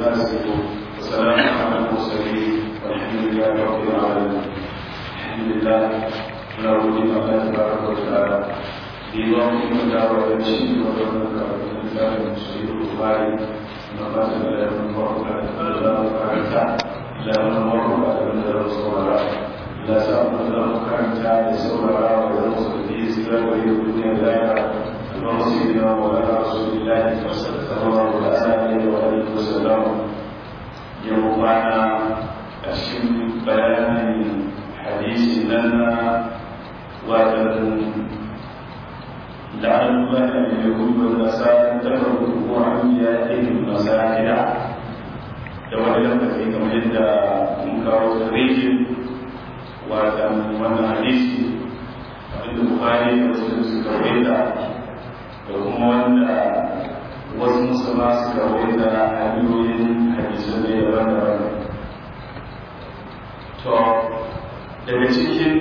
عما يصفون وسلام على المرسلين والحمد لله رب العالمين الحمد لله نعوذ بالله تبارك وتعالى بيوم من دعوة الشيء وقبل الإنسان المسلم البخاري نقاط لا نمر لا مكانتا لا نمر لا نصور لا سأمر لا مكانتا يسور ولا في سبب الدنيا لا ورسولنا وعلى رسول الله صلى الله عليه وآله وسلم يومنا أشم بيان حديث لنا وأن لعل الله أن يكون والنساء تفرقوا عن أنبيائهم المساجد تولى في كمجد منكر الرجل وأن من حديث البخاري ومسلم سكرويتا da kuma wanda wasu musulma suka waita hanyoyin hadisan ne daban-daban to daga cikin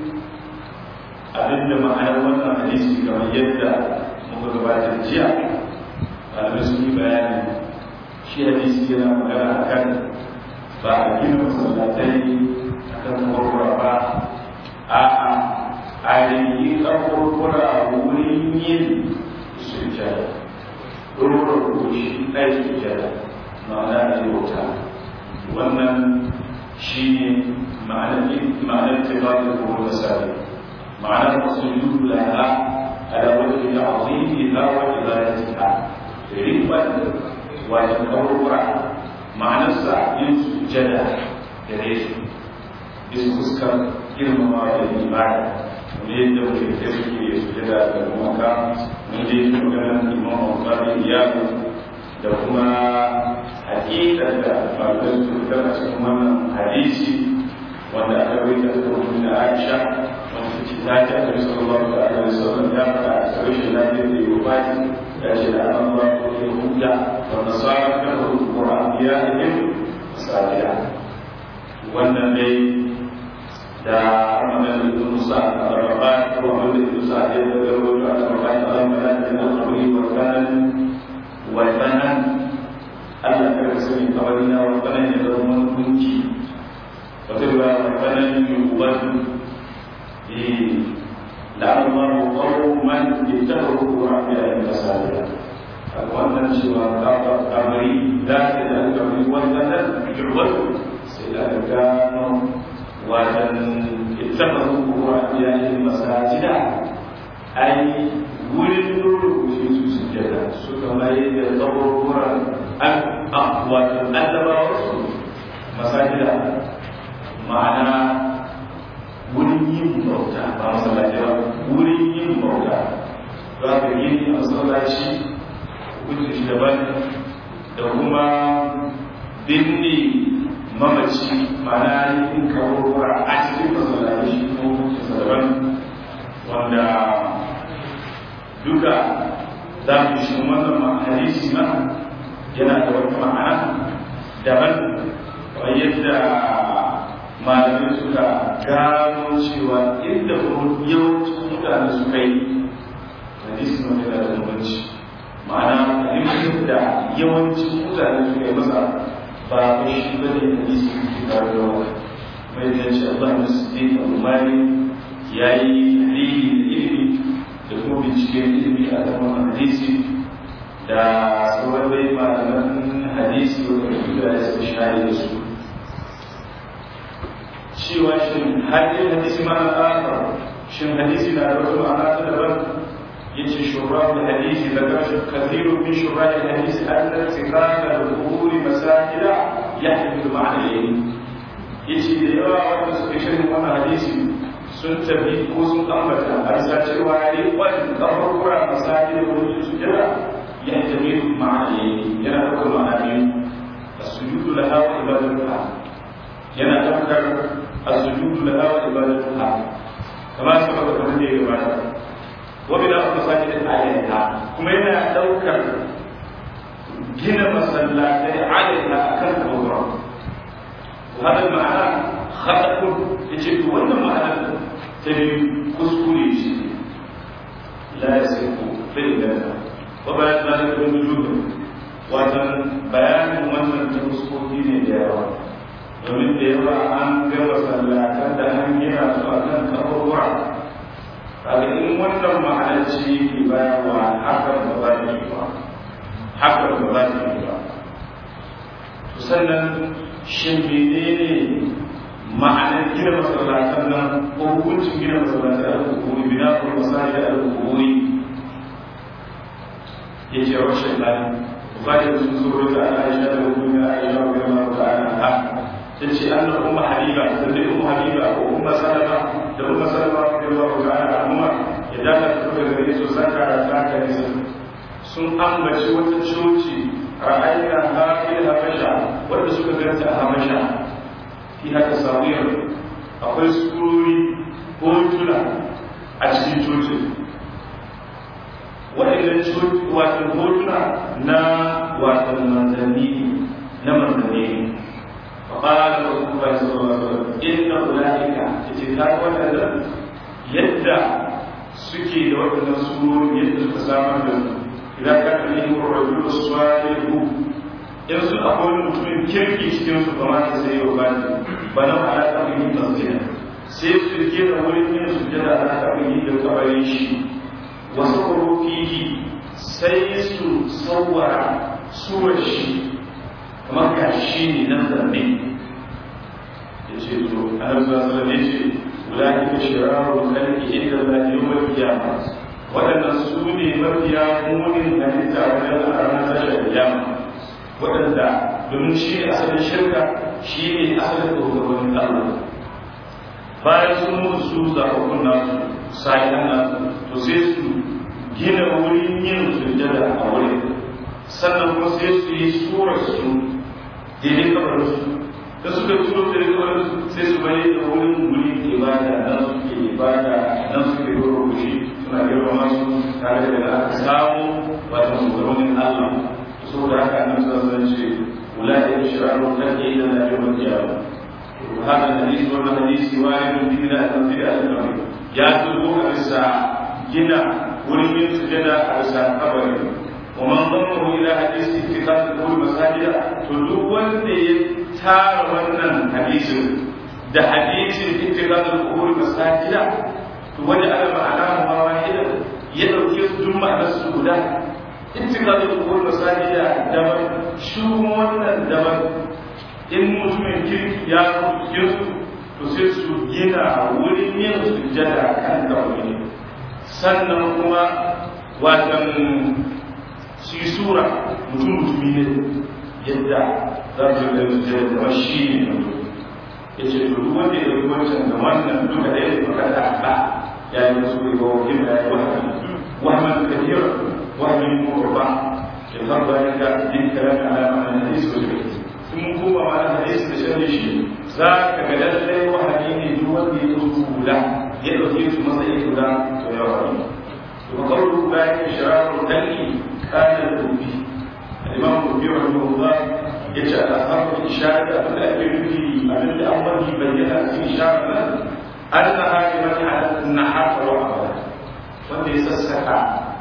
abin da ma'anar wannan hadisi kamar yadda muka gabatar jiya malamai sun yi bayani shi hadisi yana magana a kan ba a gina masallatai a kan kurkura ba a'a a yi kurkura wurin yin sujjada ɗora goshi ɗai sujjada ma'ana da bauta wannan shi ne ma'anar tibatar kuma misali ma'anar musulun laha ala wajen da azimi ha wa ibadatiha riban wajen kaburbura ma'anarsa yin sujjada da resu bisa fuskar girmama da ibada ne yadda mutum ke suke sujjada da maka mun je maganar imam al-qadi iyadu da kuma hakikar da malamai su fitar a cikin wannan hadisi wanda aka rawaita ta rubutun da Aisha wanda ce ta ce Annabi sallallahu alaihi wasallam ya faɗa a cikin shi lafiyar da yau baki ya ce da an ba ko ya hujja wa nasara kan Qur'an ya yin sadiya wannan dai da Ramadan ibn Musa al-Rabbani ko Muhammad ibn Sa'id da Garwayo al-Rabbani al-Rabbani al-Qur'ani wa kanan wa kanan Allah ta kasance kamar ina wa kanan ya zama wani gunki wata ba wa kanan yuban eh la'amma qawman ittabaru Qur'an ya tasaliya wannan cewa kamari da ta da kamari wannan yuban sai da gano watan ittakhadhu qur'aniyahi masajida ai wurin nuru shi su sujjada suka mai da kaburburan an watan annabawa su masajida ma'ana wurin yin bauta ba masallaci ba wurin yin bauta za ka yi a masallaci hukunci shi daban da kuma binne mamaci mana yin kawarwar a cikin masallaci shi ko daban wanda duka za mu shi wannan hadisi ma yana da wata ma'ana daban kamar yadda malamai suka gano cewa inda yawancin mutane suka yi hadisi ma yana da bambanci ma'ana hadisin da yawancin mutane suka yi masa ba ko shi ba ne hadisi ke tare da wani mai da ce Allah na siddiq al-umari ya yi tahlili da ilimi da kuma binciken ilimi a zaman hadisi da sauran bai malaman hadisi wanda duka ya sa shari da su cewa shin hadin hadisi ma'ana akhar shin hadisi na da wata ma'ana ta daban yace shurrah al-hadisi da kathiru min shurrah al-hadisi anna istiqam al-qubur masajid yahmilu ma'na al-yamin yace da yawa wanda suka shirin wannan hadisi sun tafi ko sun ambata a bisa cewa ne wani kaburbura masajid da wani sujada yahtamilu ma'na al-yamin yana da ma'ana biyu as-sujudu laha wa ibadatuha yana daukar as-sujudu laha wa ibadatuha kama sababa kamar da ya gabata وبلا مساجد عليها كما yana daukar gina masallatai عليها akan kawura وهذا المعنى خطأ يجب wannan ma'ana ta biyu kuskure shi la yasifu bai da wa ba da zalika bin wujud wannan bayanin wannan ta fuskoki ne da yawa domin da yawa an ga masallatan da an gina su a kan kaburwa kaga in wannan ma'anar ce yake bayarwa hakan ba za ta yi ba hakan ba za ta yi ba sannan shin menene ma'anar gina masallatan nan ko hukuncin gina masallatan al-kuburi bina ko masajid al-kuburi ya ce wa shaitani bukari sun zo da Aisha da hukumin Aisha wa gama ta'ala ha ta ce an da umma habiba da dai umma habiba ko umma salama da umma salama wa gama ta'ala amma ya daga ta daga gare su saka da saka ne sun ambaci wata coci ra'ayina hafil habasha wanda suka ganta a habasha fi haka sawiyar akwai surori ko tuna a cikin cocin waɗannan watan hotuna na watan manzanni na manzanni faƙalar da kuma ba su ba su inna ula'ika ta ce ta waɗanda yadda suke da waɗannan surori yadda suka samar da su idan ka kalli ko rajulu salihu in su akwai wani mutumin kirki cikin su kamar ta sai yau bani ba na ala ta yi tasiri sai su ke da wurin yin sujjada ala ta yi da kabarin shi wasu fihi sai su sauwara suwar shi kamar ga shi ne nan zanne ya ce to annabi sallallahu alaihi ya ce ulai ka shiraru kalki inda la yawmal qiyamah waɗannan su ne mafiya munin halitta wajen a ranar tashar kiyama waɗanda domin shi ne asalin shirka shi ne asalin tsoron Allah bayan sun mutu su zaɓaɓɓun nasu sa'idan nasu to sai su gina wurin yin sujjada a wurin sannan kuma sai su yi surar su daidai kamar su da suka turo da kamar su sai su bari da wurin wurin ibada nan suke ibada nan suke rubuci suna girmama su tare da aka samu wato shugabannin Allah saboda haka nan sun san ce ulai shiraru kan yi da na yau kiyama هذا الحديث ولا حديث وارد في التنزيل الأمر يا تلقوا أرسا جنا ولمن سجد أرسا قبر ومن ضمه إلى حديث اتخاذ القبور مساجد تلقوا تار ونن حديث ده حديث اتخاذ القبور مساجد وجعل معناه واحدا يدعو كيف جمع السجود اتخاذ القبور مساجد دبر شو ونن دبر in mutumin kirki ya rufe su to sai su gina wurin yin sujjada kan kawai sannan kuma watan su yi sura mutum mutumi ne yadda za su yi sujjada da shi ne ya ce to duk wanda ya yi wancan da wannan duka da ya yi maka da ba ya yi musu ne ba wakil da ya yi wahami wahaman kafir wahamin murba ya farba ya ga din kalan alama na hadisi wajen mun koma ma da hadisi da shan shi za ka ga lallai wahayi ne duk wanda ya zo kula ya dauke su matsayi guda to ya wani to qawlu bayan shiraru dani kana rubi al-imam rubi rahimahullah yace al-ashabu isharat abin da ake nufi abin da an wani bayyana cikin isharar nan annaha liman ala nahar wa abada wanda ya sassaka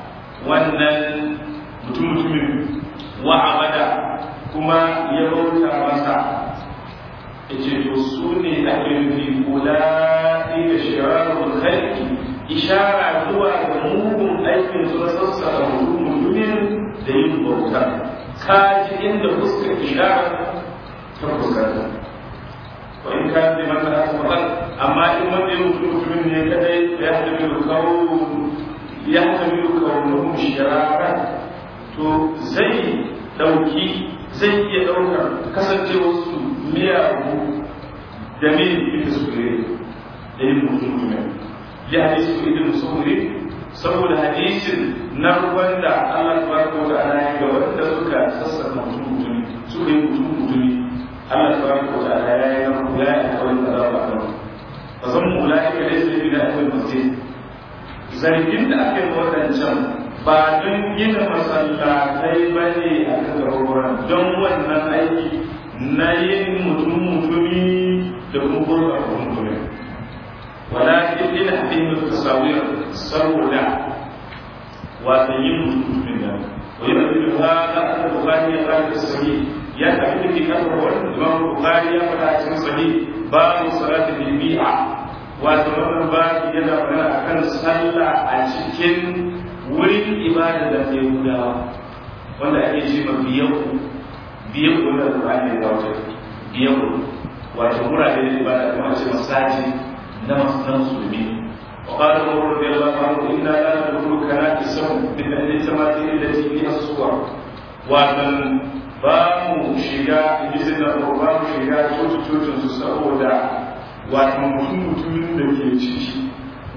wannan mutum mutumin wa abada kuma ya bauta masa ya ce to su ne ake nufi kula da shirarun halki ishara zuwa ga mugun aikin su na sassara mutumin da yin bauta ka ji inda fuskar ishara ta fuskanta wa in ka zai mata da asibatan amma in wanda ya mutu mutumin ne kadai ya hamilu kawo ya hamilu kawo shirara to zai dauki zai iya ɗaukar kasancewarsu miyagu da min ita su gare da yin mutum ne ya hadisi ko idan musamman saboda hadisin na ruwan da Allah ta baraka wa ta'ala ya ga wanda suka sassaka mutum mutumi suka yi mutum mutumi Allah ta baraka wa ta'ala ya yi na ya yi kawai da zaba a nan ba zan mu la ka dai sai da akwai masjid zargin da aka yi wadancan ba don gina masallatai ba ne a kan garuruwan don wannan aiki na yin mutum mutumi da kuma gurba mutumi walakin ina haɗin da tasawir saboda wata yin mutum mutumin nan ويؤمن هذا أن البخاري قال في الصحيح يا أبي في كتب الإمام البخاري يقول في الصحيح باب صلاة البيعة وأتمنى باب يدا من أكن صلى أشكن wurin ibada da ke gudawa wanda ake ce ma biyau biyau wanda da ba ne da wata biyau wato murade da ibada kuma ce masaji na masu musulmi وقال عمر رضي الله عنه انا لا ندخل كنائسهم من اهل التماثيل التي فيها الصور ومن bamu shiga izin da bamu shiga cocin su saboda wato mutum mutumin da ke ciki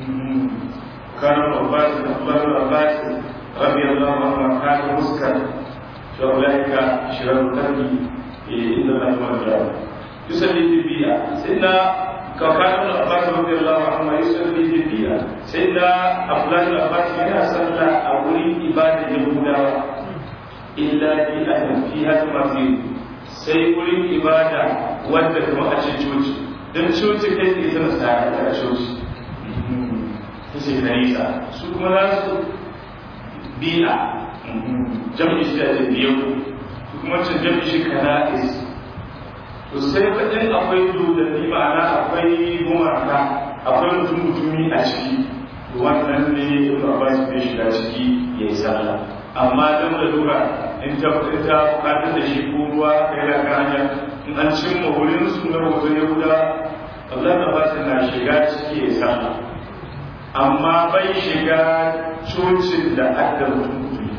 كان عباس أخبار عباس رضي الله عنه كان مسكر فأولئك شرار القلب إن الله مرجع يصلي في البيئة سيدنا كان ابن عباس رضي الله عنه يصلي في البيئة سيدنا أفلان عباس كان صلى أولي إبادة يهودا إلا في أهل فيها تماثيل sai wurin ibada wadda kuma a ce coci don coci kai tsaye tana sa a coci ta ce kanisa su kuma za su biya jam'i shi da biyu su kuma cin jam'i shi kana'is to sai faɗin akwai dodanni ma'ana akwai gumaka akwai mutum mutumi a ciki wannan ne ibn abbas bai shiga ciki ya yi sallah amma don da lura in ta in ta bukatar da shi ko ruwa kai da kan hanya in an cimma wurin su na hoton yahuda Allah da ba na shiga ciki ya yi sallah amma bai shiga cocin da aka mutum mutumi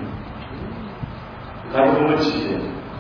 kaga bambanci ne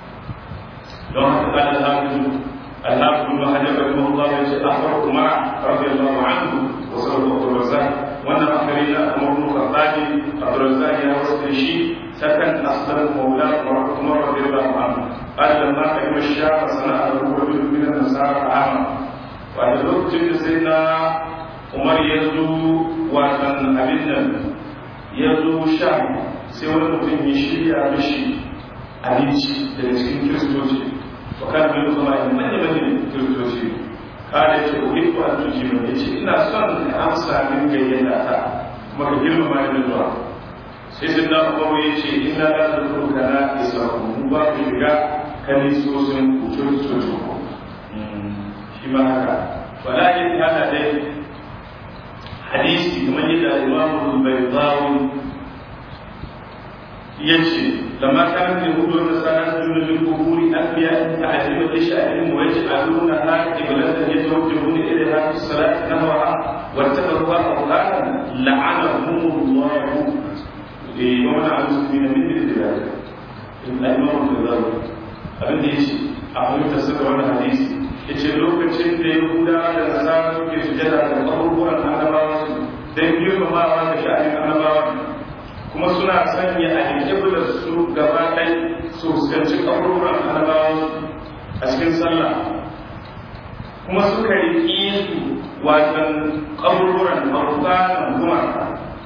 don haka kada alhamdu alhamdu ma hajjar da Allah ya ce akhbar umar radiyallahu anhu wa sallallahu alaihi wasallam wannan akari na Umar bin Khattab Abdurrazzaq ya wasu shi sakan aslan maula Umar radiyallahu anhu قال لما قدم الشام صنع له رجل من النصارى عاما وعند الوقت سيدنا umar ya zo watan abin nan ya zo sha sai wani mutum ya shirya mishi abinci daga cikin kiristoci wa kan bin kuma yin manya manya kiristoci kada ce ko ko an tuji mun yace ina son ka amsa min gayyata ta kuma ka girmama ni zuwa sai sai na umaru yace ina da zuru kana isa mu ba ku shiga kanisosin ku kiristoci shi ma haka walakin hada dai hadisi kamar yadda imamu al-baydawi yace lamma kana yahudu wa nasara yasjuduna lil quburi anbiya ta'zimu li sha'rihim wa yaj'aluna ha qiblatan yatawajjahuna ilayha fi salati nahwaha wa tabarruha qur'anan la'anahum Allah eh wa mana al-muslimina min dhalik al-imam al-baydawi abin da yace a fahimta saka wannan hadisi yace lokacin da yahudawa da nasara suke sujada da abubuwan annabawa su don girmamawa da sha'anin annabawa kuma suna sanya a hijablar su gaba ɗai su fuskanci abubuwan annabawa a cikin sallah kuma suka riƙi su watan abubuwan abubuwan gumaka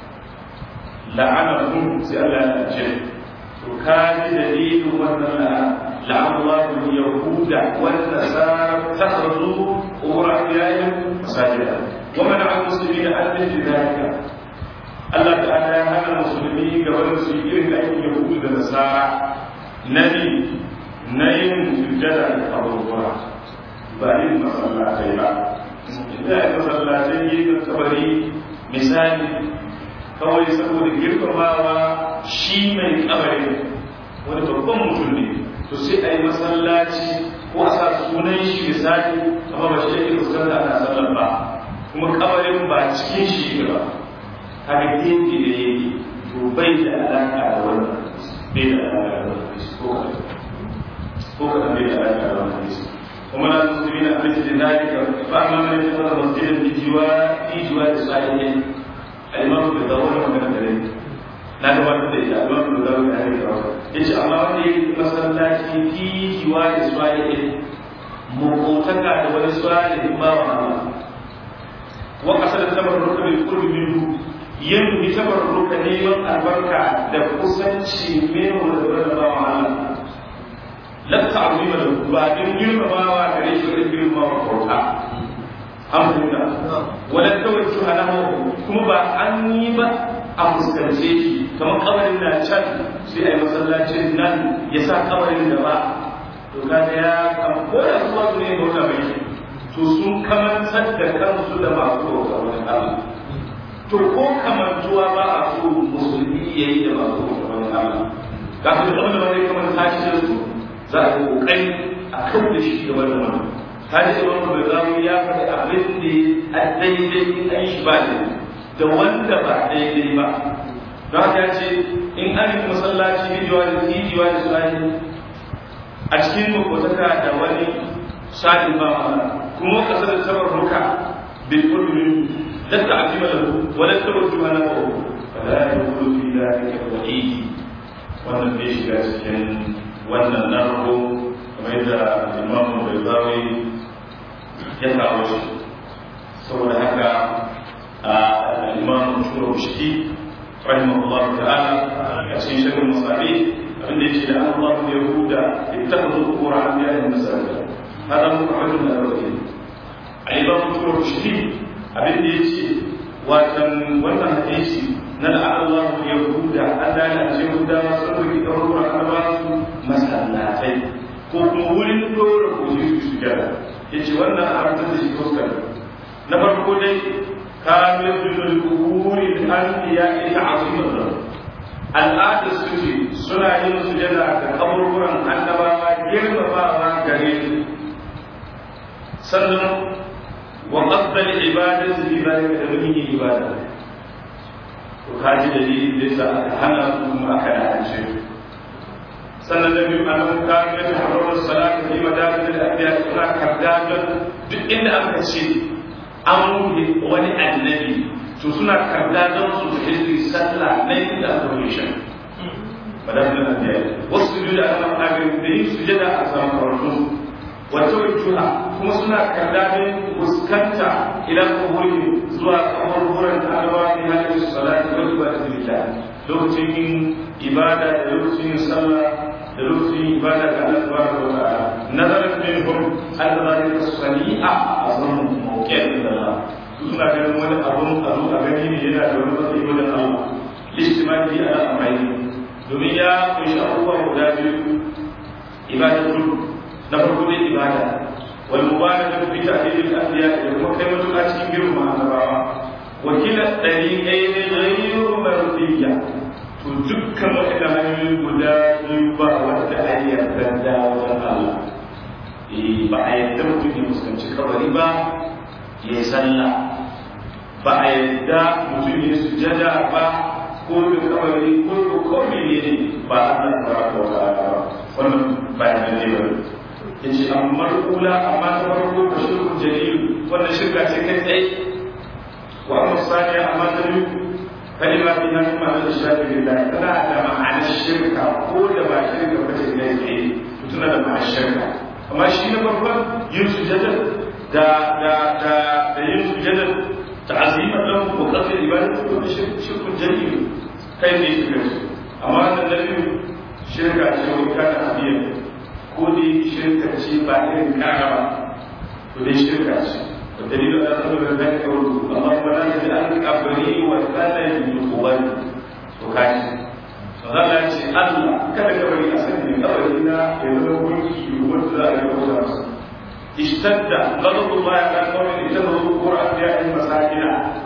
la'anahum sai Allah ya ce to ka ji dalilin wannan la'ana لعن الله اليهود والنصارى اتخذوا قبور احيائهم مساجدا ومنع المسلمين ان مثل ذلك الله تعالى هذا المسلمين قبل المسلمين ان اليهود والنصارى نبي نيم سجدا قبر بعدين مسلاتي لا إذا مسلاتي كبري misali kawai saboda girmamawa shi mai kabari wani babban mutum ne to sai a yi masallaci ko a sa sunan shi misali amma ba shi yake fuskanta ana sallar ba kuma kabarin ba cikin shi ba haka gefe da yake to bai da alaka da wannan bai da alaka da wannan ko kaɗan ko kaɗan bai da alaka da wannan hadisi kuma na musulmi na abinci da zalika fa amma man yatafarra masjidan bi jiwa fi jiwa da sahihin al-imam da dawon magana da rai na gabatar da ita al-imam da dawon da rai yace amma wanda yake masallaci fi jiwa da sahihin mukotaka da wani salihin bawa Allah wa qasada tabarruka bil qurbi minhu yin bi tabarruka neman albarka da kusanci min wa da bawa Allah la ta'zima da ba din girmamawa gare shi da girmamawa kauta alhamdulillah wala tawajju alahu kuma ba an yi ba a fuskance shi kamar kabarin na can sai a yi masallacin nan ya sa kabarin da ba to kaga ya kam ko da su wasu ne bauta mai to sun kamantar da kansu da masu bauta wani Allah to ko kamantuwa ba a so musulmi ya yi da masu bauta wani Allah ga su da wanda wani kamar tashi da su za a yi kokari a kan da shi da wani wani tashi da wani bai zamu ya faɗi abin da a daidai an shi ba da wanda ba daidai ba don haka ya ce in an yi masallaci hijiwa da hijiwa da sulani a cikin makwataka da wani sa'in ba mana kuma kasar da sabar ruka bil qurbi da ta'zima lahu wa la tawajjuha lahu fala yaqulu fi dhalika wa'id wannan bai shiga cikin wannan narko kamar yadda imam Bayzawi ya kawo shi saboda haka imam Shurashti rahimahullahu ta'ala a cikin shirin masabi abin da yake da Allah ya yahuda ittakhadhu qura anbiya masajid hada muhammadu da rawi ai ba mu turo shi abin da yake watan wannan hadisi na Allah ya yahuda Allah ya ce yahuda sun rubi ɗaruruwa an ba su masallatai ko kuma wurin dora koji su gyara yace wannan abin da shi fuskar na farko dai كان يسجد القبور الأنبياء تعظيما له al'adar su ce suna yin sujada da kaburburan annabawa girmamawa gare su sannan wa qasdal ibadati bi zalika da mun yi ibada to kaji dalilin da yasa aka hana su kuma aka dace sannan da biyu annabawa ka ga taharrar salatu fi madafil al-anbiya suna kardadan duk inda aka ce an rufe wani annabi to suna karda don su hizbi sallah na yin da aka rufe shi madafin annabi wasu su da ana magana da yin sujada a samun farko wata wajuha kuma suna karda don fuskanta idan kuburi zuwa kaburburan da alawa ne hajji su salati wa ibadatu lillah lokacin yin ibada da lokacin yin sallah da lokacin yin ibada ga Allah subhanahu wa ta'ala nazarin minhum al-zalika sani'a azam mawqi'in lillah suna ganin wani abun a zo a gani ne yana da wani matsayi wajen Allah listimali ala amai domin ya kunshi abubuwa guda biyu ibadatul na farko dai ibada wal mubarakatu fi ta'dil al-anbiya da kuma kai mutuka cikin girma annabawa wakila dariqayn ghayru mardiyya to dukkan waɗanda hanyoyi guda biyu ba wanda a yarda da wajen Allah ba a yarda mutum ya fuskanci kabari ba ya yi sallah ba a yarda mutum ya sujada ba ko da kabari ko da komai ne ba a nan ba ko ba wannan bayan ne ba yace amma kula amma ta farko da shirku jalil wannan shirka ce kai tsaye wa amma saniya amma ta biyu kalima fi nan ma da shafi lillahi tana da ma'anar shirka ko da ba shirka ba ce kai tsaye tana da ma'anar shirka amma shi na farkon yin sujada da da da da yin sujada ta'azima lahu wa qasd ibadatu ko shirku jalil kai ne shirka amma wannan da biyu shirka ce wani kana abiya ko dai shirka ce ba irin kaga ba ko dai shirka ce والدليل على أنه ذلك اللهم لا تجعل قبري وثنا للقبر وكاش فقال شيء الله كذا كبري أسني قبرنا يزور ملكي ومتلا يقول اشتد غضب الله على قوم اتخذوا قبور أنبياء مساكن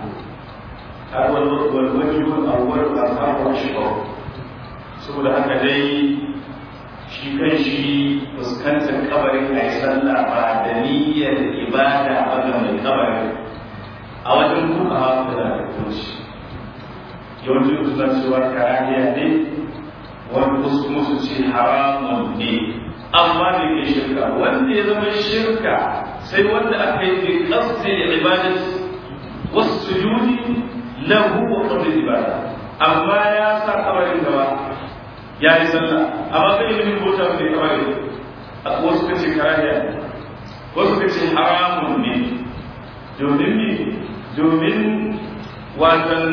هذا والوجه الأول أصحاب الشكر saboda haka dai shi kan shi fuskantar kabarin a yi sallah ba da niyyar ibada ba ga mai kabarin a wajen kuka hawa da da kunci yawancin suna cewa karahiya ne wani wasu musu ce haramun ne amma da ke shirka wanda ya zama shirka sai wanda aka yi bi qasdi ibadat wasu sujudi lahu wa qasdi ibada amma ya sa kabarin gaba ya yi sallah amma kai ilimin bota mai kawai wasu ka ce karahiya wasu ka ce haramun ne domin ne domin watan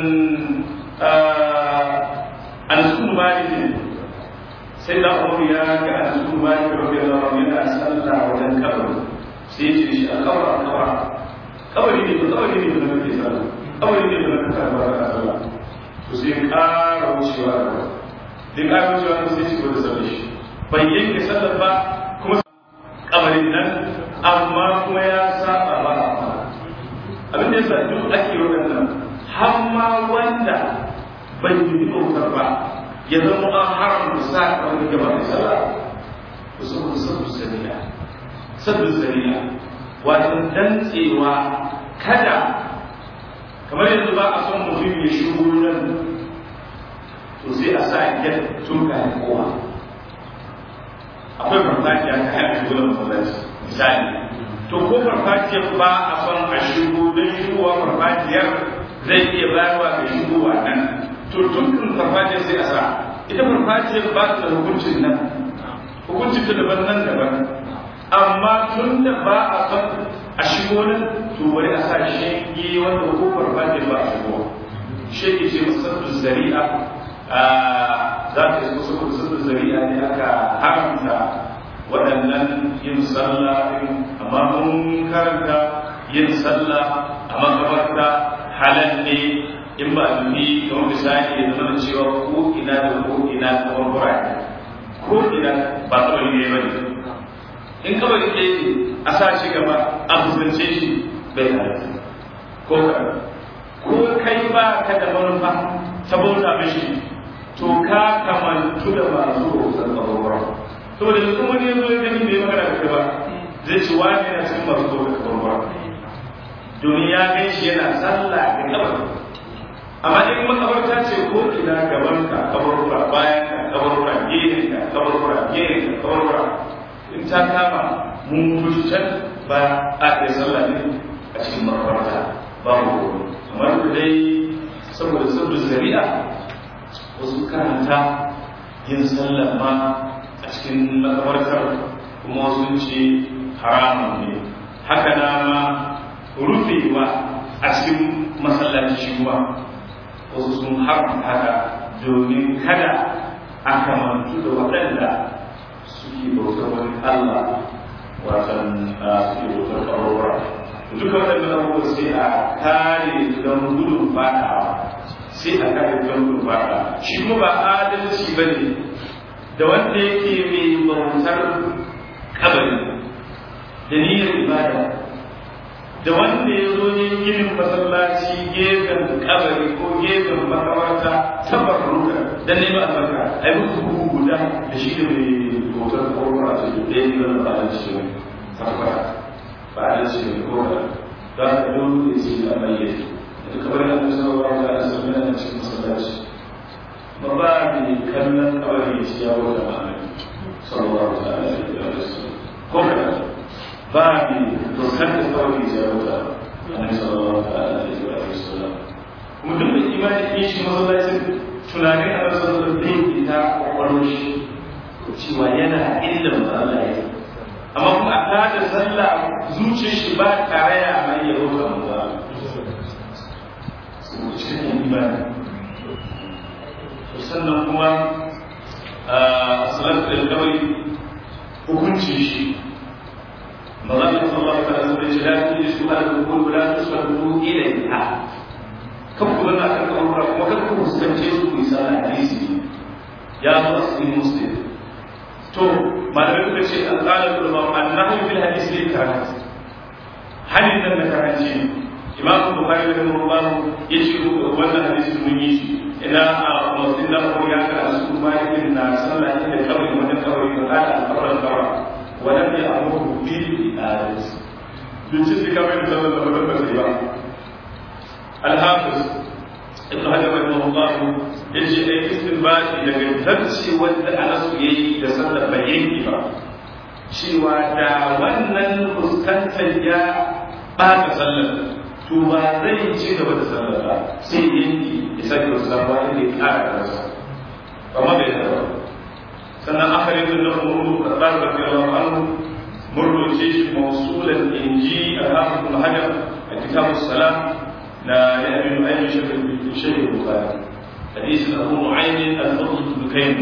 anasun malikin sai da umaru ya ga anasun malikin rabbi Allah yana sallah wajen kabari sai ce shi a kawar a kawar kawari ne ba kawari ne ba na kake sallah kawari ne ba na kake sallah to sai ƙara wucewa da duk ƙarar cewa ko sai ci da sallar shi bai yanke sallar ba kuma kamarin nan amma kuma ya saba ba abin da yasa duk ake waɗannan har ma wanda bai yi bautar ba ya zama an haramta sa wani gaba da sallah wasu kuma sabbu sariya sabbu sariya wato dantsewa kada kamar yanzu ba a son mutum ya shigo nan to sai a sa yan tun kayan kowa akwai farfajiya ta hanyar shigo da masallaci misali to ko farfajiyar ba a son a shigo don shigowa farfajiyar zai iya bayarwa ga shigowa nan to tun farfajiyar sai a sa ita farfajiyar ba ta da hukuncin nan hukuncin ta daban nan daban amma tun da ba a son a shigo nan to bari a sa shege wanda ko farfajiyar ba a shigo shege ce musamman zari'a za ta yi kusa kusa zari'a ne aka haramta waɗannan yin sallah amma mun karanta yin sallah a makabarta halal ne in ba dubi kamar misali ya zama cewa ko ina da ko ina kamar burane ko ina ba kawai ne ba ne in kawai ke a sa shi gaba a fuskance shi bai halatta ko ko kai ba ka da manufa saboda mishi to ka kamantu da masu bautar kabarwar saboda yanzu wani yanzu ya gani bai magana da ba zai ci wani yana cikin masu bautar kabarwar domin ya gan shi yana sallah da kabar amma in makabarta ce ko ina gaban ka kabarwar bayan ka kabarwar gefen ka kabarwar gefen ka kabarwar in ta kama mun mutu can ba a kai sallah ne a cikin makabarta babu amma da dai saboda sabbin zari'a wasu karanta yin sallar ma a cikin makabartar kuma wasu ce haramun ne haka na ma rufewa a cikin masallaci shi kuma wasu sun haramta haka domin kada a kamantu da waɗanda suke bautar wani Allah watan suke bautar ƙararwa duka waɗannan abubuwa sai a kare don gudun fadawa sai a kare don gurɓata shi kuma ba adalci ba ne da wanda yake mai bautar kabari da niyyar ibada da wanda ya zo ne ginin masallaci gefen kabari ko gefen makamarta tabar ruka dan neman albarka ai musu bugu guda da shi da mai bautar korora ce da ɗaya ne wanda ba adalci ba tabbata ba adalci ba ko da za ka dole ce da bayyana kamar yadda sallallahu alaihi wasallam yana cikin masallaci ba ba ne kallon kabari ya ci yawo da ma'ana sallallahu alaihi wasallam ko kada ba ne dokar da kabari ya ci yawo da annabi sallallahu alaihi wasallam kuma duk da imani in shi masallacin tunanin a sallallahu alaihi ita kwakwalwar shi cewa yana illa Allah ya amma kuma a tada sallah zuciyar shi ba tare ya mai yabo ga Allah cikin imani sannan kuma a salatu da kawai hukunci shi maza da sallallahu alaihi wasallam ya ce la tuji su ala dukul la tusallu ilayha kan ku zanna kan kaburra kuma kan ku fuskance su ku yi sallah hadisi ya zo a cikin muslim to malamai suka ce alƙalar ulama annahu fil hadisi ne karatu hadin nan na karanci imam bukhari rahimahullah ya ce wannan hadisi mun yi shi ina a masu da ko ya ka su malikin na sallah inda kawai wannan kawai ko kada alfaran kawa walam ya amuru bil ibadat bin ci kamar da sallah da wannan ba ba al-hafiz ibn hajar rahimahullah ya ce ai istinbati daga tafsi wanda anasu yayi da sallar bayyanki ba cewa da wannan fuskantar ya ɓata sallar to ba zai ci gaba da sallar ba sai yanki ya sake wasu sabuwa inda ya kara kansa amma bai da ba sannan aka yi tun da murnu da tsarin da kai wa anu murnu ce shi mausulan inji a hafi kuma hajar a kitabu salam na ya aminu ainihin shirin shirin bukari hadisin abu mu'aymin al-fadl dukain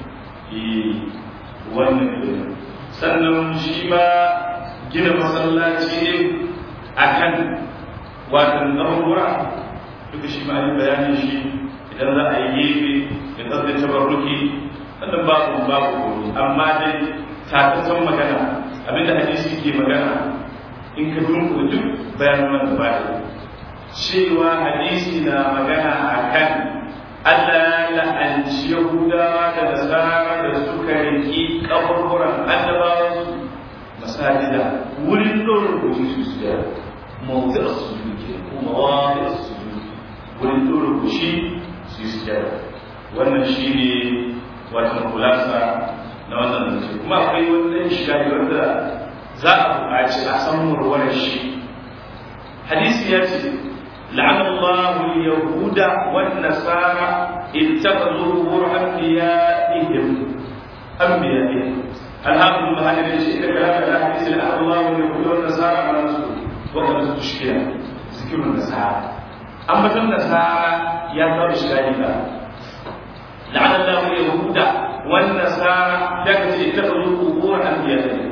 wannan sannan shi ma gina masallaci ne akan watan ɗaruwa duka shi ma yi bayanin shi idan za a yi gefe in ɗauke tabarruki wannan babu babu komi amma dai tatattun magana abinda hadisi ke magana in ka dunkula duk bayanan wanda ba cewa hadisi na magana a kan Allah ya la'anci Yahudawa da Nasara da suka riki kaburburan annabawansu masajida wurin ɗora rubutu su su da mawuzi a su ke kuma wani a su wurin ɗora rubutu su su da wannan shi ne wata kulasa na wannan zance kuma akwai wani shiga wanda za a buƙaci a san murwarar shi hadisi ya ce لعن الله اليهود والنصارى اتخذوا قبور انبيائهم انبيائهم الحافظ ابن حجر يشهد كلام الاحاديث لعن الله اليهود والنصارى على رسوله وقد استشكل ذكر النصارى اما النصارى يا ترى اشكالها لعن الله اليهود والنصارى لكن اتخذوا قبور انبيائهم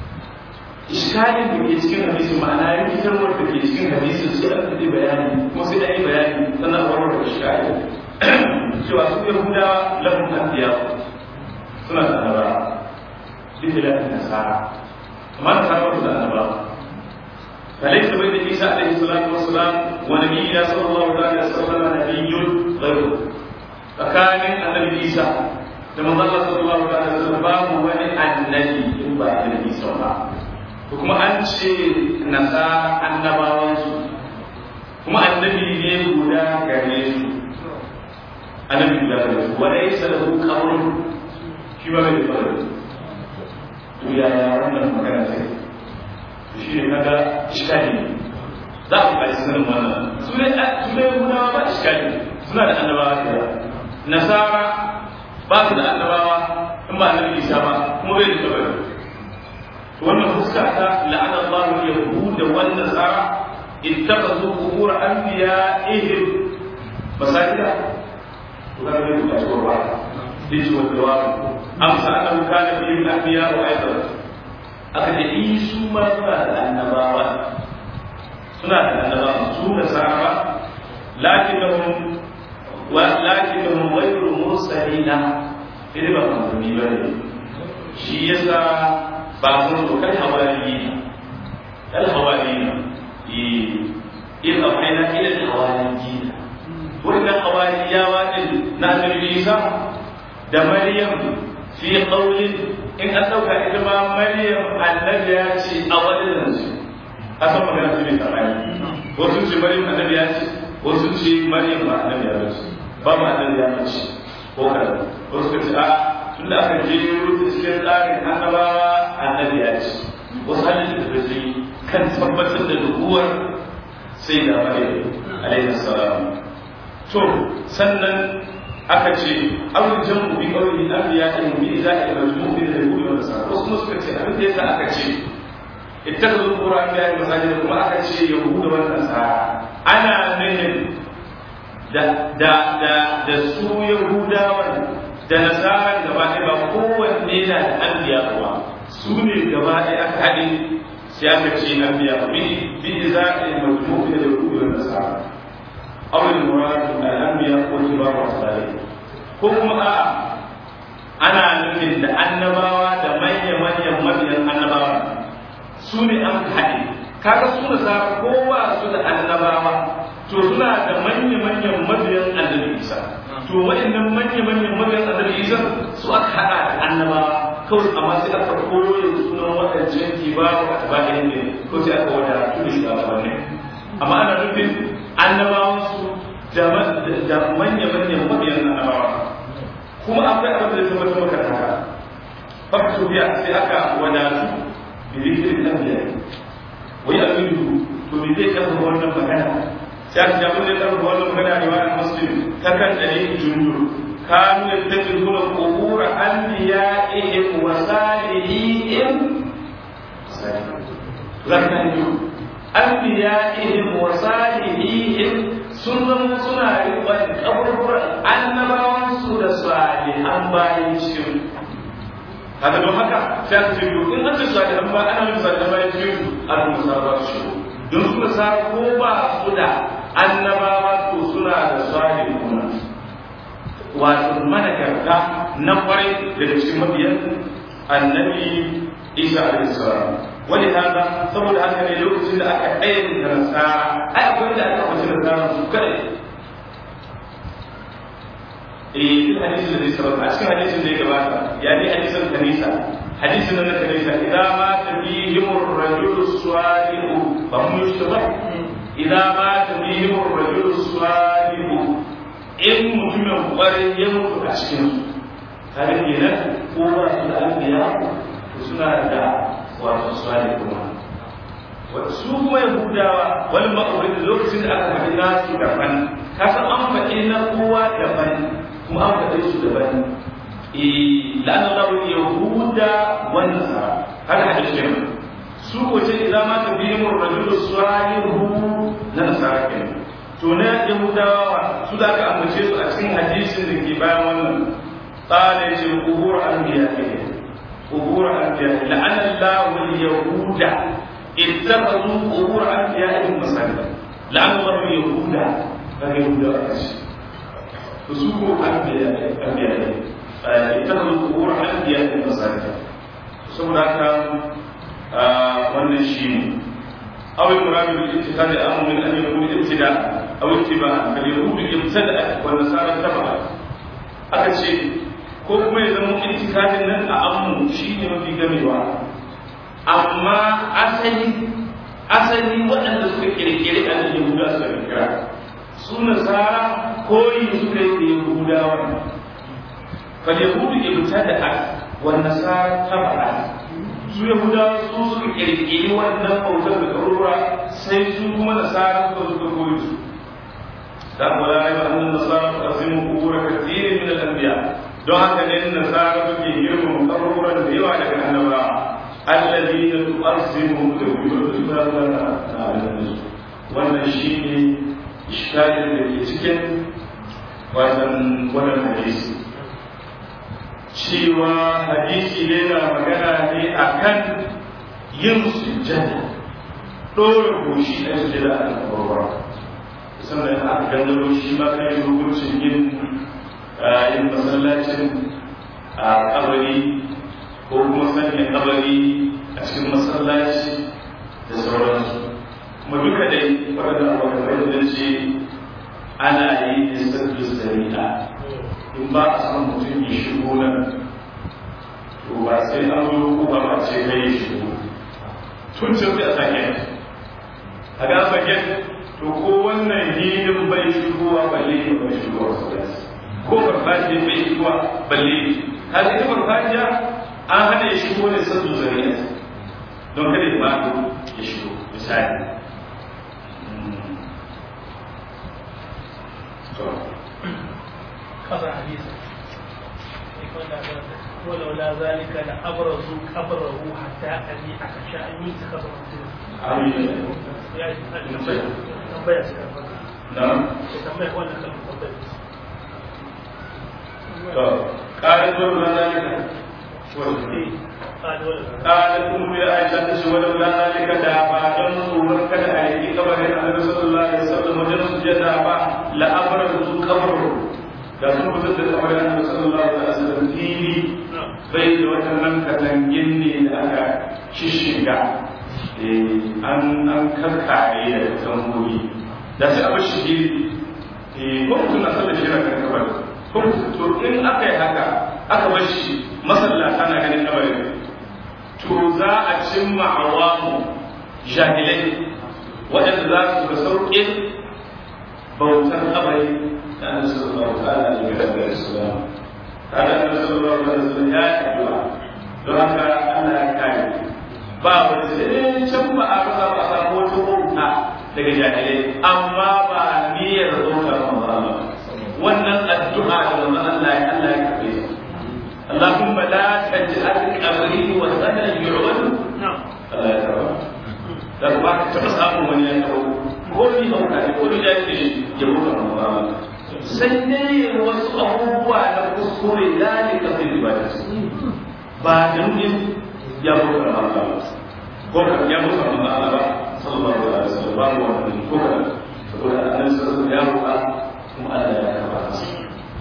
iskalin da ke cikin hadisi ma'ana rikitarwar da ke cikin hadisi sai an faɗi bayani kuma sai an yi bayani sannan a warware iskali cewa su yahudawa lahum anbiya suna da annaba bi khilafin nasara amma nasara ba su da annaba فليس بين عيسى عليه الصلاة والسلام ونبينا صلى الله عليه وسلم نبي غيره فكان النبي عيسى لما ظل صلى الله عليه وسلم باب ولي النبي إن بعد النبي صلى الله عليه وسلم kuma an ce nasa annabawansu kuma annabi ne guda gare su annabi guda gare su wanda ya salahu kawai shi ba mai fara to ya ya wannan magana sai to shi ne kaga iskali ne za ku kai sanin wannan su ne su ne guda ba iskali suna da annabawa da nasara ba su da annabawa in ba annabi isa ba kuma bai da kabari wannan fuska ta la'ana Allah yahuda wan nasara ittakhadhu qubur anbiya'ihim masajida to ga ne da cewa ba dinki wa jawab amsa annahu kana fi anbiya wa aidan aka ce isu ma suna da annabawa suna da annabawa su da sahaba lakinnahum wa lakinnahum ghayru mursalina idan ba manzanni bane shi yasa ba sun zo kan hawariyi kal hawariyi in afaina ila al hawariyi wannan hawariyawa din na annabi Isa da Maryam fi qawlin in an dauka ita ma Maryam annabi ya ce a wadannan su asan magana su ne tsamani wasu ce Maryam annabi ya ce wasu ce Maryam ba annabi ya ce ba ma annabi ya ce ko kada wasu ce a tunda aka je cikin tsarin annabawa annabi ya ce wasu halittu da su kan tabbatar da duhuwar sai da maryam alaihi salam to sannan aka ce abin jan bi kawai an biya ta bi za a yi majmu bi da rubu da sa wasu suka ce abin da yasa aka ce ittakhadhu qur'an bi masajid kuma aka ce yahudu wa nasara ana nufin da da da da su yahudawan da nasaran gaba ɗaya ba kowanne na da anbiya kuwa su ne gaba ɗaya aka haɗe sai aka ce anbiya bi bi za a yi majmu'i da rubu da nasara awil muradu al anbiya ko kibaru asali ko kuma a ana nufin da annabawa da manya manyan mabiyan annabawa su ne an haɗe kaga su nasara ko ba su da annabawa to suna da manya manyan mabiyan annabi isa to waɗannan manya-manyan mabiyan annabi isa su aka haɗa da annabawa kawai amma sai aka koyo sunan waɗancan kibaru a tabahin ne ko sai aka wada tudu shi a wannan amma ana nufin annabawan su da manya-manyan mabiyan annabawa kuma akwai abin da zama ta maka haka fakta su biya sai aka wadatu bi zikirin anbiya wai aminu to me zai karɓa wannan magana sai aka jabu da karɓa wannan magana riwayar muslim ta kan dalilin jundur kanu yattakhiduna qubur anbiya'ihim wa salihihim zakka ne anbiya'ihim wa salihihim sun zama suna riƙon kaburburan annabawan su da salihan bayan cikin kaga don haka sai aka ce in an ce salihan ba ana nufin salihan bayan cikin al-musa ba su don su da ko ba su da annabawa to suna da salihuna wato managarta na kwarai daga cikin mabiyan annabi isa alaihi salam wani haka saboda haka ne lokacin da aka ayyana nasara ai akwai da aka kwace nasara su kadai eh duk hadisin da zai sabata a cikin hadisin da ya gabata ya ne hadisin kanisa hadisin na kanisa idan ma tabihim ar-rajulu salihu fa hum yushtabah idan ma tabihim ar-rajulu salihu in mutumin kwarai ya mutu a cikin su kare kenan ko ba su da albiya suna da wato salihu su kuma yahudawa wani ma'aurin lokacin da aka faɗi nasu daban kasan an faɗi na kowa daban kuma an faɗe su daban la'anar rawar yahuda wani nasara haka hadis ne su ko ce idan ma ta biyu mun rajulu salihu na nasara ke to na yahudawa su da aka ambace su a cikin hadisin da ke bayan wannan tsara ya ce kubur anbiya ke kubur anbiya la'anar rawar yahuda اتخذوا قبور انبيائهم مساجد لعن الله اليهود فاليهود فسوقوا انبياء انبياء اتخذوا قبور انبيائهم مساجد saboda haka wannan shi ne aw al-murad bil ittikhad amr min an yakun ibtida aw ittiba kal yahud ibtada wa nasara taba aka ce ko kuma ya zama ittikadin nan a ammu shine mafi gamewa amma asali asali waɗanda suka kirkiri a yahuda suka kirkira su nasara koyi suka yi da yahudawa fal yahudu ibtada wa nasara tabara su yahudawa su suka kirkiri wannan bautar da karura sai su kuma nasara suka suka koyi su da kuma la raiba annan nasara su azimu kubura kathirin min al-anbiya don haka ne nasara suke girmama karuran da yawa daga annabawa الذين تؤذنهم توحيد wannan shi ne iskalin da ke cikin wannan hadisi cewa hadisi ne na magana ne a kan yin sujjada ɗora goshi a sujjada a kabarwa sannan aka gangaro shi ma kan yi hukuncin yin yin masallacin a kabari ko kuma sanya kabari a cikin masallaci da sauransu kuma duka dai waɗanda abokan da ce ana yi da sabbi zari'a in ba a san mutum ya shigo nan to ba sai an zo ko ba ma ce kai ya shigo tun can sai a sake a ga sake to ko wannan hidin bai shigowa balle ne bai shigowa masallaci ko farfajiya bai shigowa balle ne ka ita farfajiya an hana ya shigo ne sabbi zari'a don kada ya bado ya shigo misali قضى حديثا ولولا ذلك لأبرزوا قبره حتى أني أخشى أن يتخذ قال دور ذلك قالت أم عائشة ولولا ذلك دابا دون صور كذا أيدي قبر النبي صلى الله عليه وسلم وجن سجد دابا لأبرزوا قبره da sun fitar da kamar annabi sallallahu alaihi wasallam fili bai da waɗannan katangin ne da aka shishiga an an karkare da katangogi da sai abu shi ko mutum na sallar shi na kan kabar ko to in aka yi haka aka bar shi masallata na ganin kabarin to za a cimma awamu jahilai waɗanda za su ga sauƙin bautar kabari da annabi sallallahu alaihi wa sallam kada annabi sallallahu alaihi wa sallam ya addu'a don haka Allah ya kare ba wani sai can ba a rasa ba a samu wata bauta daga jahilai amma ba niyyar bautar manzo wannan addu'a da manzo Allah ya Allah ya kafe ta اللهم لا تجعل قبري وثنا يعبد الله يتوب da ba ka taɓa samun wani ya taɓa ko ni hauka ne ko ni da ke ya mutu a mawama sai dai wasu abubuwa na kuskure zalika fil ibadat ba da nufin ya mutu a mawama ko kan ya mutu a mawama ba sallallahu alaihi wasallam ba mu wannan ko kan saboda annabi sallallahu ya roƙa kuma Allah ya karba masa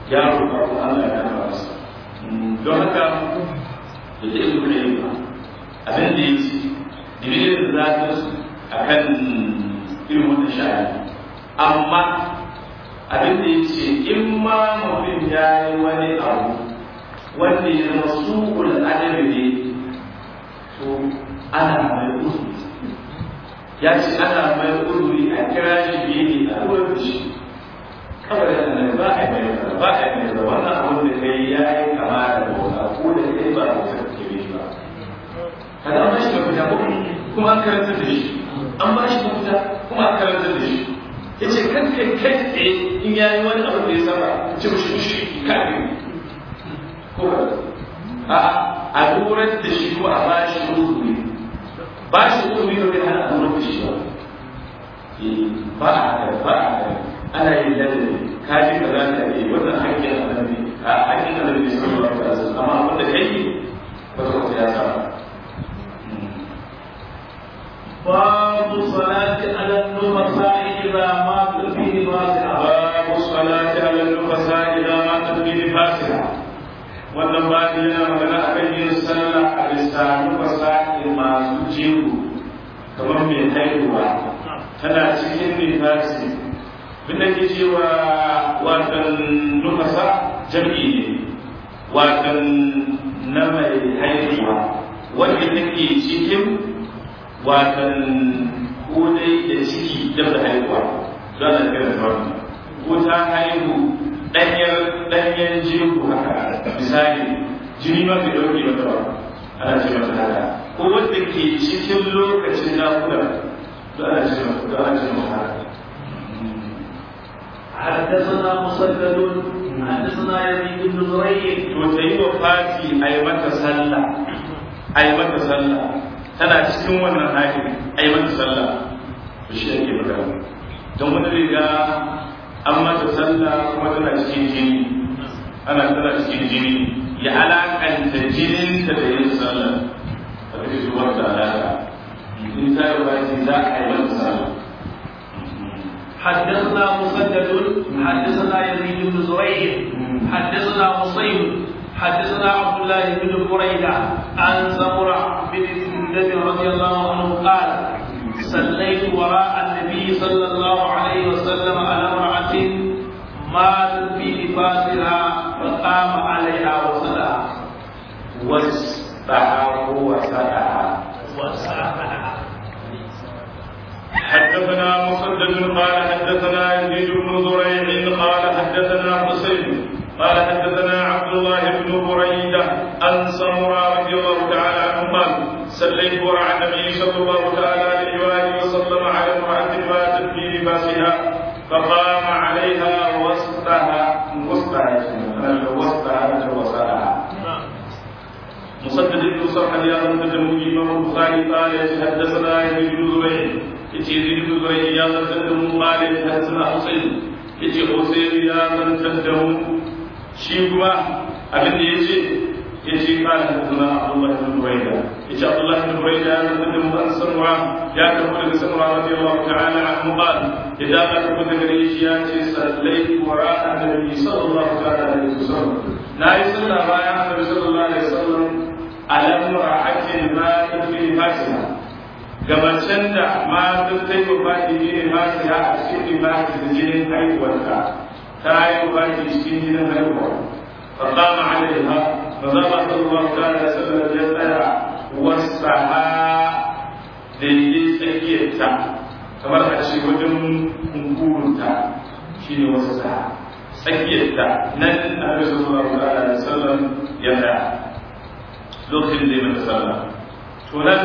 ya roƙa ko Allah ya kama masa don haka da ta ibu da yi ba abin da ya ce dibirin da za su a kan irin wannan sha'ani amma abin da ya ce in ma mutum ya yi wani abu wanda ya zama su'ul adabi ne to ana mai uzuri ya ce ana mai uzuri a kira shi biye ne a ruwan da shi kawai da nan ba a yi mai ba a yi mai da wannan abin da kai ya yi kama da bauta ko da kai ba a wutar da ke ba kada an ba shi mafita kuma an karanta da shi an ba shi mafita kuma an karanta da shi ya ce kan kai kai tsaye in ya yi wani abu da ya saba ce mashi mushi kafin ko a a lura da shi ko a ba shi uzuri ba shi uzuri ba kai hana a lura da shi ba ba a haka ba a haka ana yin ladabi ka ji ka za ka yi wannan hakkin annabi a hakkin annabi sallallahu alaihi wasallam amma abin da kai ba ka ya saba باب الصلاة على النفساء إذا مات في نفاسها باب الصلاة على النفساء إذا ماتت في نفاسها wannan babu yana magana a kan yin sallah a bisa nufasa masu jego kamar mai haihuwa tana cikin nifasi bin da ke cewa watan nufasa jam'i ne watan na mai haihuwa wanda take cikin watan ko dai da ciki dab da haihuwa don a kira da ko ta haihu ɗanyar ɗanyen jego haka misali jini ma bai ɗauke mata ba ana ce mata haka ko wanda ke cikin lokacin nakuda don ana ce mata don ana ce mata haka حدثنا مسدد حدثنا يزيد بن زريع to ta yi wa fati a yi mata sallah a yi mata sallah tana cikin wannan hali a yi mata sallah to shi ake magana don wani riga an mata sallah kuma tana cikin jini ana tana cikin jini ya alakanta jinin ta da yin sallah a cikin zuwar da alaka in ta yi baki za a yi mata sallah حدثنا مسدد حدثنا يزيد بن زريع حدثنا مصيب حدثنا عبد الله بن بريدة عن سمرة بن جندب رضي الله عنه قال صليت وراء النبي صلى الله عليه وسلم على امرأة ماتت في لباسها فقام عليها وصلى واستعار وسعى وسعى حدثنا مسدد قال حدثنا يزيد بن زريع قال حدثنا حسين قال حدثنا عبد الله بن بريدة عن سمرة رضي الله تعالى عنه قال صليت وراء النبي صلى الله تعالى عليه وآله وسلم على امرأة ماتت في لباسها فقام عليها وسطها وسطها وسطها وسطها مسدد بن صرح يا من تجمع الإمام البخاري قال حدثنا يزيد بن زريع يزيد بن زريع يا من تجمع قال حدثنا حسين yace Hussein ya zantar da mu shi kuma abin da yace yace kana hadithuna Abdullah ibn Buraida yace Abdullah ibn Buraida ya zantar da mu an sanwa ya tafi daga sanwa radiyallahu ta'ala anhu qal idan ka tafi daga gare shi ya ce sallaitu wara annabi sallallahu ta'ala alaihi wasallam na yi sallah bayan annabi sallallahu alaihi wasallam alam ra'atin ma fi fasiha gabacin da ma duk ta yi wafati ne fasiha a cikin ibadi da jinin haihuwarta ta yi wafati cikin jinin haihuwa فقام عليها فزال صلى الله عليه وسلم يسأل وسعها daidai tsakiyarta kamar a ce wajen kunkurunta shi ne wasu sa tsakiyarta nan a bisa zuwa alaihi wasallam ya tsaya lokacin da ya mata sallah to nan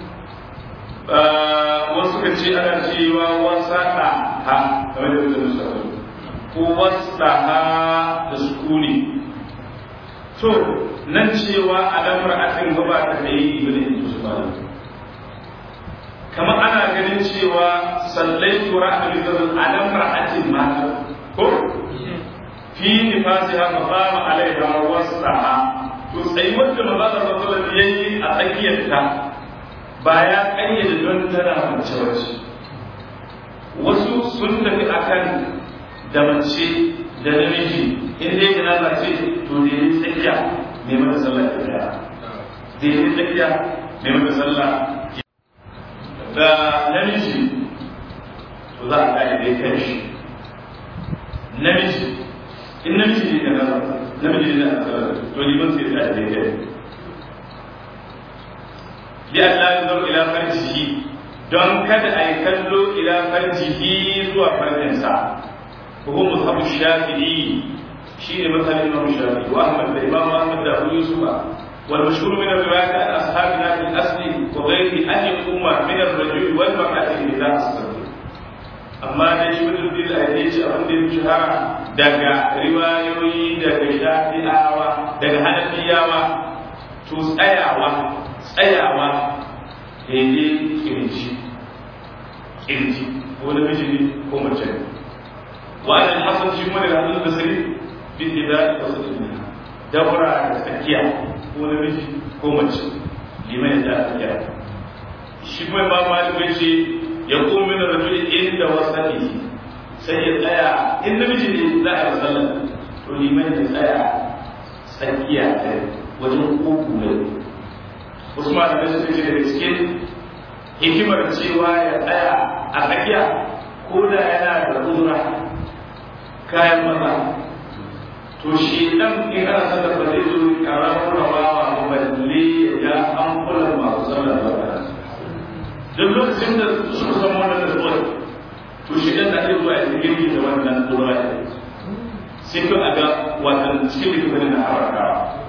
wasu ka ce ana cewa wasa ha kamar da mutum sa ko wasa ha da sukuni to nan cewa alamar atin gaba ta kai ibn Usman kamar ana ganin cewa sallai tura a bisan alamar atin mata ko fi nifasiha maqama alaiha wasaha to sai wanda manzo sallallahu alaihi yayi a tsakiyarta ba ya kayyade don tana mace wace wasu sun tafi akan da mace da namiji in dai janaza ce to da yi tsakiya ne mata sallah ta daya da yi tsakiya ne mata sallah da namiji to za a gane dai kai shi namiji in namiji ne da namiji ne da sallah to liman sai ya dai kai li Allah ya zo ila farjihi don kada a yi kallo ila farjihi zuwa farjinsa وهو مذهب الشافعي شيء مثل الإمام الشافعي وأحمد الإمام أحمد أبو يوسف والمشهور من الرواية عن أصحابنا في الأصل وغيره أن يقوم من الرجل والمرأة إذا أصدر amma da shi wani rubin da ya ce abin da ya fi shahara daga riwayoyi daga shafi'awa daga hanafiyawa to tsayawa tsayawa daidai kirji kirji ko namiji ne ko mace ne وأنا الحسن في من الحسن البصري باتباع وسط منها دورة تسكية هو نمجي هو مجي لمن يدعى تسكية shi kuma ba malik ce ya kuma min rajul inda wasati sai ya tsaya in namiji ne za a yi sallah to liman ya tsaya tsakiya ta wajen uku ne wasu malamai suka ce daga cikin hikimar cewa ya tsaya a tsakiya ko da yana da uzura kayan maza to shi dan in ana sallar ba zai zo karamar rawawa ba balle ya an kula masu sallar ba duk lokacin da suka san wannan da zuwa to shi dan da zai zuwa ya girgi da wannan tsora sai ko a ga wannan cikin likitan na haraka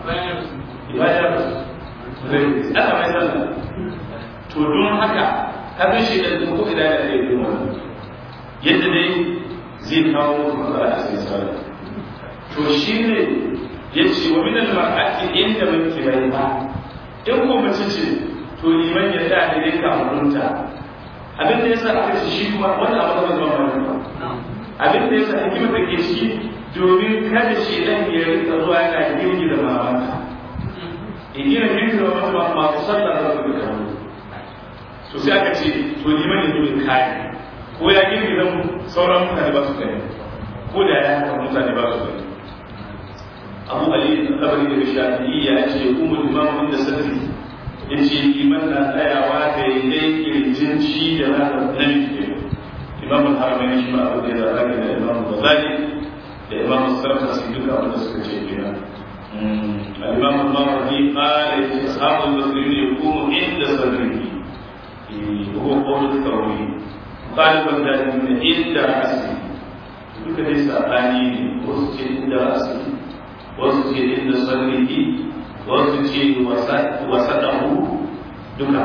ya ya zai aka mai sallar to don haka kafin shi da ko idan ya yi wannan yadda dai zai kawo musu matsala a cikin sallah to shi ne ya ce wa min al-mar'ati inda muke bai ba in ko mace ce to liman ya da dai kamunta abin da yasa aka ce shi kuma wannan abu da zama mai ba abin da yasa hikimar da ke ciki domin kada shi dan ya rika zuwa yana girgi da mamanta in gina girgi da mamanta masu sallah za su ga to sai aka ce to liman ya zo kai ko ya girgi zan sauran mutane ba su gani ko da ya haka mutane ba su gani abu ali tabari da shafi'i ya ce kuma imamu inda sadri ya ce liman na tsayawa da daidai kirjin shi da na namiji ke imamu haramai shi ma abu da ya zaka da imamu bazali da imamu sarkasi duka abin da suka ce kenan الإمام الماوردي قال أصحاب المسلمين يقوم عند صدره وهو قول الثوري ɗaliban da ne inda asali duka dai saɓani ne wasu ce inda asali wasu ce inda sarrihi wasu ce wasaɗahu duka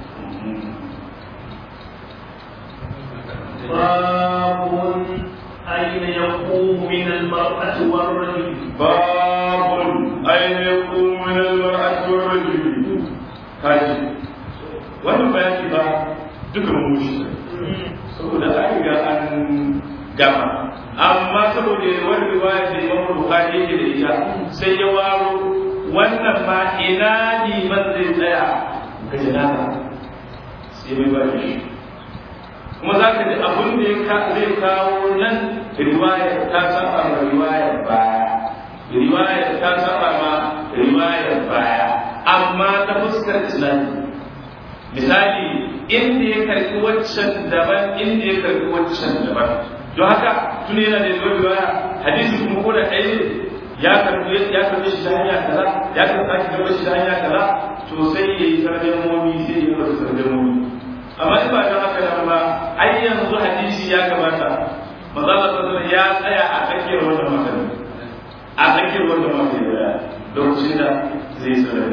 باب أين يقوم من المرأة والرجل باب أين يقوم من المرأة والرجل هاجي wannan bayani ba duka mun mushi saboda an riga an gama amma saboda wani riwaya da Imam Bukhari yake da ita sai ya waro wannan ma ina liman zai tsaya ga janaza sai mai ba shi kuma za ka ji abin da zai kawo nan riwayar ta saba ma riwayar baya riwayar ta saba ma riwayar baya amma ta fuskar islami misali inda ya karbi waccan daban inda ya karbi waccan daban don haka tun yana da zuwa riwaya hadisi kuma ko da ɗaya ya karbi ya karbi shi ta hanya kaza ya karbi shi karbi shi ta hanya kaza to sai yayi tarjamomi sai yayi wasu tarjamomi amma in ba don haka nan ba ai yanzu hadisi ya kamata manzo Allah sallallahu ya tsaya a tsakiyar wannan magana a tsakiyar wannan magana lokacin da zai sanar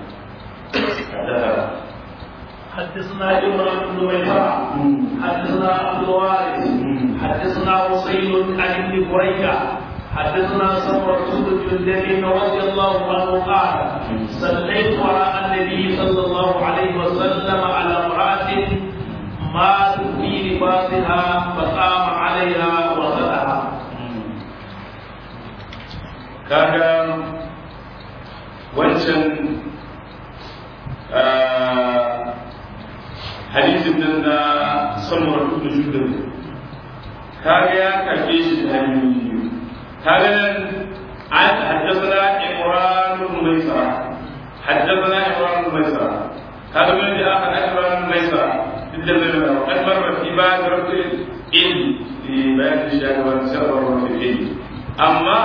da حدثنا إمران بن ميسرة حدثنا عبد الوارث حدثنا حسين عن ابن بريدة حدثنا سمرة بن جندب رضي الله عنه قال صليت وراء النبي صلى الله عليه وسلم على امرأة مات في لباسها فقام عليها وغسلها. كان wancan hadisin nan na samar da jundar kaga ya karbe shi da hanyoyi biyu kaga nan an haddathana imran ibn maisara haddathana imran ibn maisara kaga min da aka imran ibn maisara dukkan da da kan marra fi ba da rabbil ilm fi bayan shaka wa sabr wa fi ilm amma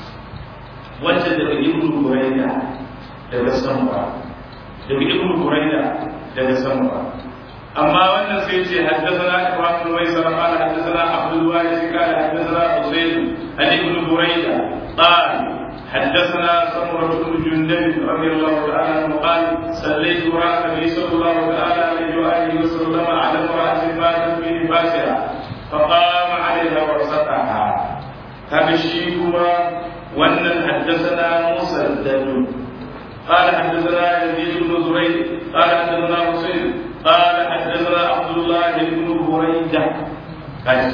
wacce daga ibn burayda daga samura daga ibn burayda daga samura amma wannan sai ce haddathana ibrahim bin maisara qala haddathana abdul waris qala haddathana husayn an ibn burayda qala حدثنا سمرة بن جندب رضي الله تعالى عنه قال صليت وراء النبي صلى الله تعالى عليه وآله وسلم على امرأة ماتت في نفاسها فقام عليها ورزقها هذا الشيء وأن حدثنا مسدد قال حدثنا يزيد بن زريد قال حدثنا حسين قال حدثنا عبد الله بن بريدة كاج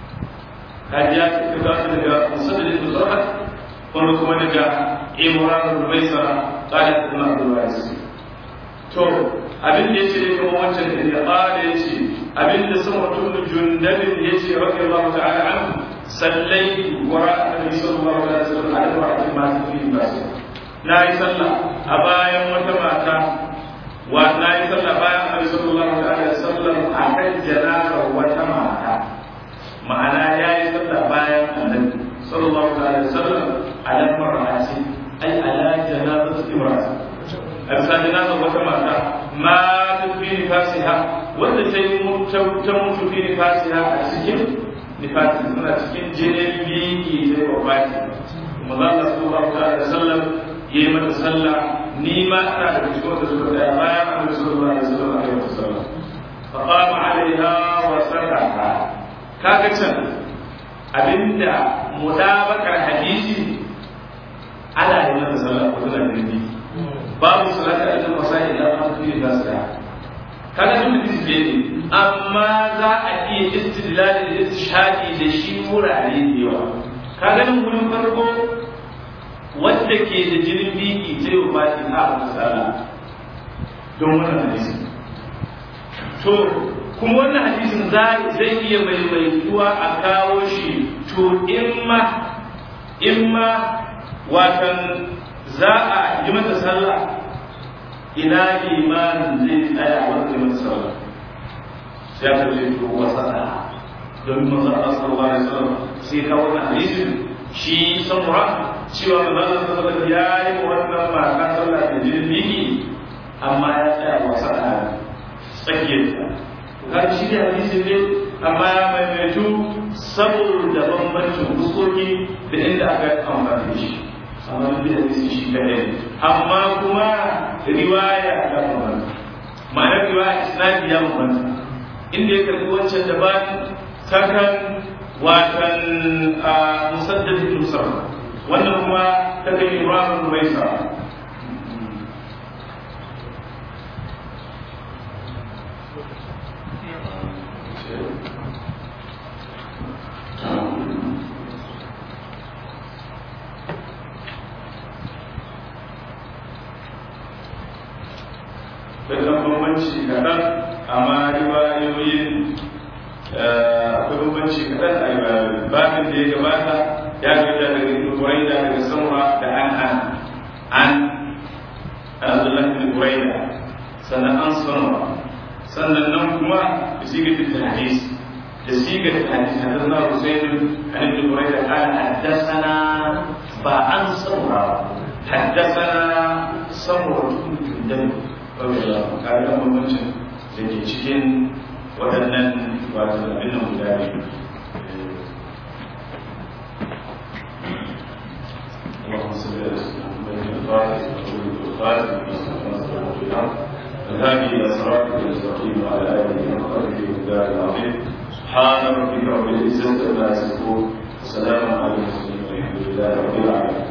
كاج يا كذا daga musaddid ibn zurhat kuma kuma daga imran ibn maisara قال حدثنا عبد الوارث to abin da yace da kuma wancan da ya qala yace abin da sama mutum jundabin yace radiyallahu ta'ala anhu sallai wa annabi sallallahu alaihi wasallam ala ra'atin ma fi basi na yi sallah a bayan wata mata wa na yi sallah bayan annabi sallallahu alaihi wasallam a kan janazar wata mata ma'ana ya yi sallah bayan annabi sallallahu alaihi wasallam ala mar'ati ai ala janazar imra'ati a bisa janazar wata mata ma fi nifasiha wanda ta yi ta mutu fi nifasiha a cikin nifasi suna cikin jinin biki sai wa baki manzo Allah sallallahu alaihi wasallam ya yi mata sallah ni ma ina da cikin wanda suka tsaya bayan annabi sallallahu alaihi wasallam a kai sallah fa qama alaiha wa sallata kaga can abinda mudabakar hadisi ana yi mata sallah ko tana da ni babu salata a cikin masail da ma su yi da sa kaga duk da ne amma za a iya istidlali da istishhadi da shi wurare da yawa kaga nan gurin farko wanda ke da jinin biki sai wa baki a misala don wannan hadisi to kuma wannan hadisin zai iya maimaituwa a kawo shi to imma imma watan za a yi mata sallah ina imanin zai tsaya wanda mata sallah sai aka ce to wasa don manzon Allah sallallahu alaihi wasallam sai ka wannan hadisin shi samura cewa manzon sallallahu alaihi ya yi wannan mata sallah da jinin biki amma ya tsaya wasa a tsakiyarta har shi da hadisi ne amma ya maimaitu saboda bambancin fuskoki da inda aka amfani shi amma duk da hadisi shi kadai amma kuma riwaya ta bambanta ma'anar riwaya isnadi ya bambanta inda ya karbi wancan daban takan watan musaddad ibn sarra wannan kuma ta kai imran ibn maisa da bambanci kaɗan amma riwayoyin akwai bambanci kaɗan a riwayoyin babin da ya gabata ya gaja daga ibn buraida daga samura da an an an abdullahi ibn buraida sannan an samura sannan nan kuma da sigar da hadis da sigar da hadis hadisna husayn an ibn buraida qala haddathana ba an samura haddathana samura ibn kayan bambancin da ke cikin waɗannan wato abin nan guda biyu اللهم صل على سيدنا محمد الفاتح والخاتم الهادي الى صراطك المستقيم وعلى اله وصحبه والدار العظيم سبحان ربك رب العزه عما يصفون وسلام على المرسلين والحمد لله رب العالمين